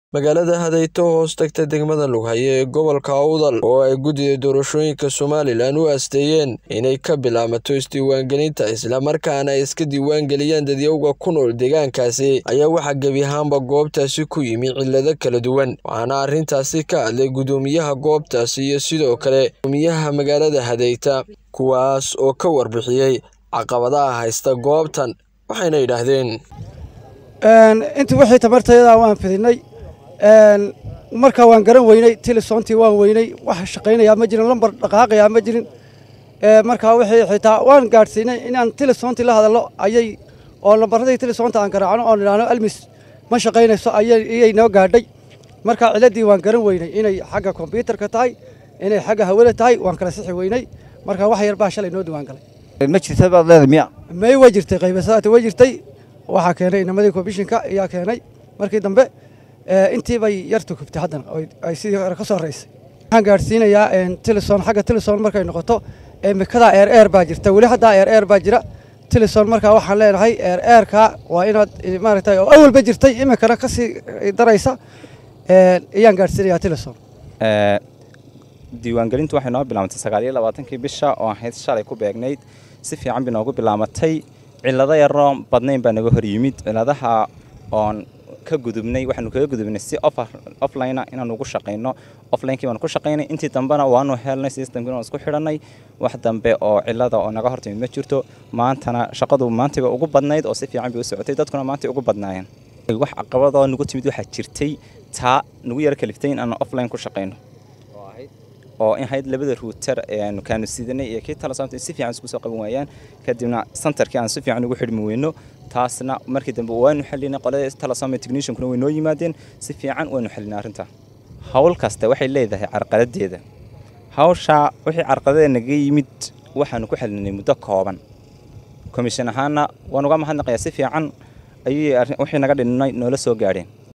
magaalada hadayto hoos tagta degmada lughaye ee gobolka awdal oo ay guddiga doorashooyinka somalilan u aasteeyeen inay ka bilaamato isdiiwaangelinta islamarkaana ay iska diiwaangeliyaan dadyowga ku nool deegaankaasi ayaa waxaa gebi ahaanba goobtaasi ku yimi cillado kala duwan waxaana arrintaasi ka hadlay guddoomiyaha goobtaasi iyo sidoo kale gudoomiyaha magaalada hadayta kuwaas oo ka warbixiyey caqabadaha haysta goobtan waxayna yidhaahdeen intii wixii tamartayada waan fidinay markaa waan garan weynay tilisoontii waan weynay wax shaqaynayaa ma jirin lambar dhaqaaqayaa ma jirin markaa wixii xitaa waan gaadhsiinay inaan tilisoontii la hadallo ayay oo lambaradii tilisoonta aan garaacno oo nidhaahno almis ma shaqaynayso ayay noo gaadhay markaa ciladii waan garan weynay inay xagga kombyuutarka tahay inay xagga hawada tahay waan kala sixi weynay markaa wax yar baa shalay noo diwaan galay ma jirta baad leedahay miya may way jirtay qaybasadaati way jirtay waxaa keenay inamadii komishinka ayaa keenay markii dambe intii bay yar tukubtay haddana ay sidii hore ka soo raysay waxaan gaadhsiinayaa tilison xagga tilison markay noqoto mikadaa eer eer baa jirta weli haddaa eer eer baa jira tilison markaa waxaan leenahay eer eerka waa inaad maaragtay oo awalba jirtay iminkana ka sii daraysa ayaan gaadhsiinayaa tilison diiwaangelintu waxay noo bilaabantay sagaal iyo labaatankii bisha oo ahayd shalay ku beegnayd si fiican bay noogu bilaamatay cillado yaroo badnayn baa naga hor yimid cilladaha oon ka gudubnay waxaanu kaga gudubnay si offline inaanu ugu shaqayno offlinekii baanu ku shaqaynay intii dambena waanu helnay systemkii waan isku xidhanay wax dambe oo cillada oo naga hortimid ma jirto maantana shaqadu maantayba ugu badnayd oo si fiican bay u socotay dadkuna maantay ugu badnaayeen wax caqabadoo nagu timid waxaa jirtay taa nagu yara kaliftay in aanu offline ku shaqayno oo in hayd labada ruuter eeaanu kaanu sidanay iyo kii talasoonta si fiican isku soo qaban waayaan kadibna santarkii aan si fiican ugu xidhmi weyno taasna markii dambe waanu xalinay qolada talasoome techniciankuna way noo yimaadeen si fiican waanu xalinay arrinta hawl kasta waxay leedahay carqaladeeda hawshaa wixii carqaladee naga yimid waxaanu ku xalinay muddo kooban komishin ahaana waan uga mahadnaqayaa si fiican ayay wixii naga dhinnay noola soo gaadheen